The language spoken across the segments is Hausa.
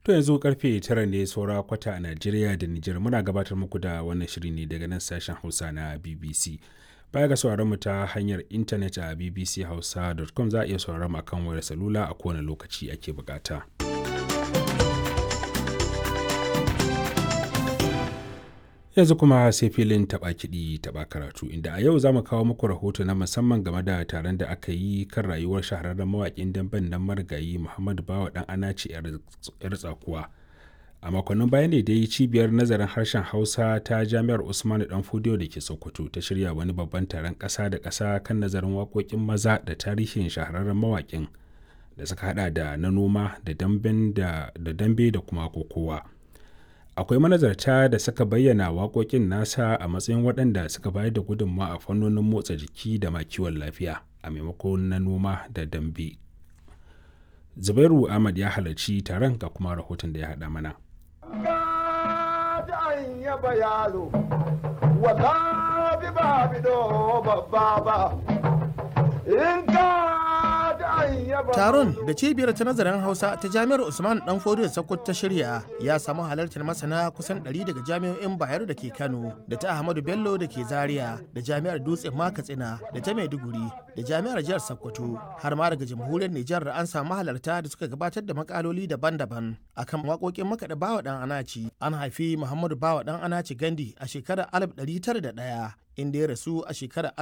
To yanzu karfe tara ne saura kwata a Najeriya da Nijar muna gabatar muku da wannan shiri ne daga nan sashen Hausa na BBC. Baya ga sauraron mu ta hanyar intanet a bbchausa.com za a iya sauraron mu akan wayar salula a kowane lokaci ake bukata. Yanzu kuma sai filin taɓa kiɗi taɓa karatu inda a yau za mu kawo muku rahoto na musamman game da taron da aka yi kan rayuwar shahararren mawaƙin damben nan marigayi Muhammadu Bawa ɗan Anace 'yar tsakuwa. a makonnin baya ne dai cibiyar nazarin harshen hausa ta jami'ar usmanu dan fudiyo da ke sokoto ta shirya wani babban taron ƙasa da ƙasa kan nazarin waƙoƙin maza da tarihin shahararren mawaƙin da suka hada da na noma da dambe da kuma kokowa akwai manazarta da suka bayyana waƙoƙin nasa a matsayin waɗanda suka bayar da gudunmawa a fannonin motsa jiki da ma kiwon lafiya a maimakon na noma da dambe zubairu ahmad ya halarci taron ga kuma rahoton da ya haɗa mana yaba yaro wala bi ba bi do babba ba in ka Taron da cibiyar ta nazarin Hausa ta Jami'ar Usman Dan Fodiyo Sokoto ta shirya ya samu halartar masana kusan 100 daga jami'o'in Bayero da ke Kano, da ta Ahmadu Bello da ke Zaria, da Jami'ar Dutse Katsina, da ta Maiduguri, da Jami'ar Jihar Sokoto, har ma daga Jamhuriyar Nijar an samu halarta da suka gabatar da makaloli daban-daban akan waƙoƙin makaɗa Bawa Dan Anaci. An haifi Muhammadu Bawa Dan Anaci Gandi a shekarar 1901 inda ya rasu a shekarar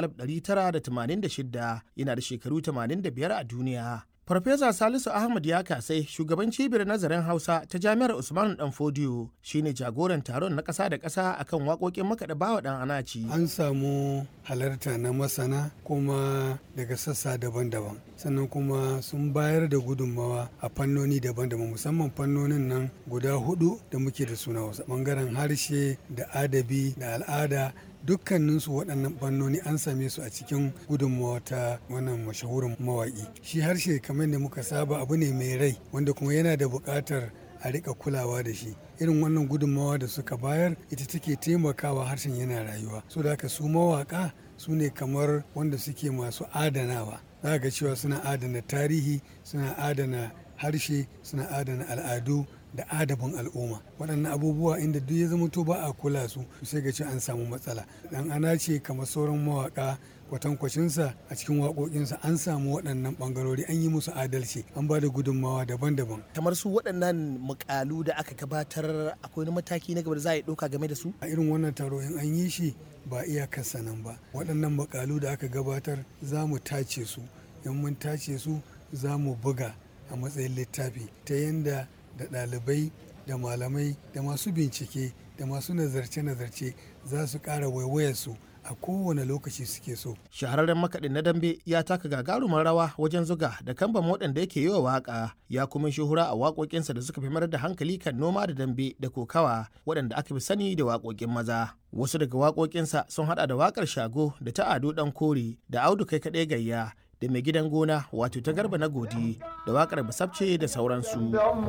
1986 yana da shekaru 85 a duniya. Farfesa Salisu Ahmad ya kasai shugaban cibiyar nazarin Hausa ta Jami'ar Usman Dan Fodiyo shine jagoran taron na ƙasa da ƙasa akan waƙoƙin makaɗa bawa ɗan anaci. An samu halarta na masana kuma daga sassa daban-daban sannan kuma sun bayar da gudunmawa a fannoni daban-daban musamman fannonin nan guda hudu da muke da suna wasu bangaren harshe da adabi da al'ada dukkaninsu waɗannan fannoni an same su a cikin gudunmawa ta wannan mashahurin mawaƙi shi harshe kamar da muka saba abu ne mai rai wanda kuma yana da buƙatar a rika kulawa da shi irin wannan gudunmawa da suka bayar ita take taimakawa harshen yana rayuwa so da haka su mawaƙa su ne kamar wanda suke masu adanawa za ga cewa suna adana tarihi suna adana harshe suna adana al'adu da adabin al'umma waɗannan abubuwa inda duk ya zama to ba a kula su sai ga ce an samu matsala dan ana ce kamar sauran mawaka kwatankwacinsa a cikin waƙoƙinsa an samu waɗannan ɓangarori an yi musu adalci an ba da gudunmawa daban-daban kamar su waɗannan mukalu da aka gabatar akwai wani mataki na gaba da za a yi ɗauka game da su a irin wannan taro in an yi shi ba iyakarsa nan ba waɗannan mukalu da aka gabatar za mu tace su in mun tace su za mu buga a matsayin littafi ta yadda da ɗalibai da malamai da masu bincike da masu nazarce-nazarce za su ƙara waiwayarsu a kowane lokaci suke so. Shahararren makaɗin na dambe ya taka gagarumar rawa wajen zuga da kamban waɗanda yake yi wa waƙa ya kuma shuhura a waƙoƙinsa da suka fi mayar da hankali kan noma da dambe da kokawa waɗanda aka fi sani da waƙoƙin maza. Wasu daga waƙoƙinsa sun haɗa da waƙar shago da ta ado ɗan kore da audu kai kaɗai gayya da mai gidan gona wato ta garba na godi da wakar basabce da sauransu.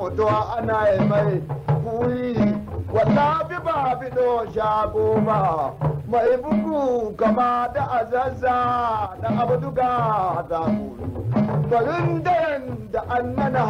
mai bugu kama da azazza da abduga da farin da an mana